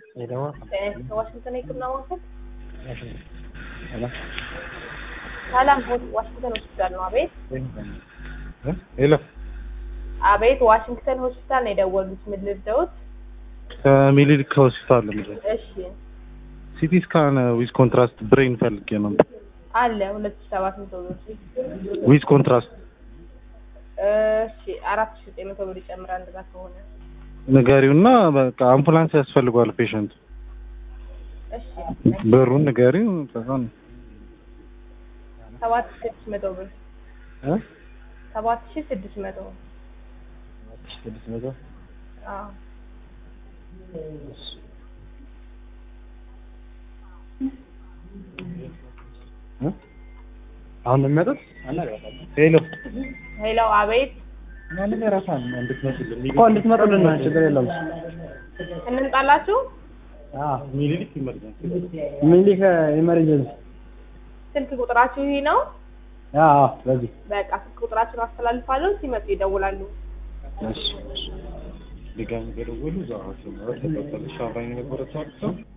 ሄደዋ ዋሽንግተን የህክምና ማዕከል ሰላም ዋሽንግተን ሆስፒታል ነው። አቤት ሄሎ አቤት፣ ዋሽንግተን ሆስፒታል ነው የደወሉት። ምን ልርዳዎት? ከሚኒሊክ ሆስፒታል ነው። እሺ ሲቲ ስካን ዊዝ ኮንትራስት ብሬን ፈልጌ ነው። አለ ሁለት ሺህ ሰባት መቶ ብር ዊዝ ኮንትራስት እሺ አራት ሺህ ዘጠኝ መቶ ብር ይጨምራል። እንደዛ ከሆነ ንገሪውና በቃ አምቡላንስ ያስፈልገዋል ፔሸንት። እሺ ብሩን ንገሪው። ከዛ ነው ሰባት ሺህ ስድስት መቶ ብር እ ሰባት ሺህ ስድስት መቶ ስድስት መቶ አዎ እ አሁን ነው የሚመጡት። ሄሎ ሄሎ አቤት ማንም የራሷን እንድትመጡልን እኮ እንድትመጡልን ነው። ችግር የለውም። እንምጣላችሁ። ሚኒሊክ ይመጣል። ሚኒሊክ ኢመርጀንሲ ስልክ ቁጥራችሁ ይሄ ነው። አዎ፣ በዚህ በቃ ስልክ ቁጥራችሁን አስተላልፋለሁ። ሲመጡ ይደውላሉ። እሺ ድጋሚ ገደወሉ። እዛው ሐኪም ነው ተቀበለሽ አብራኝ የነበረችው ሰው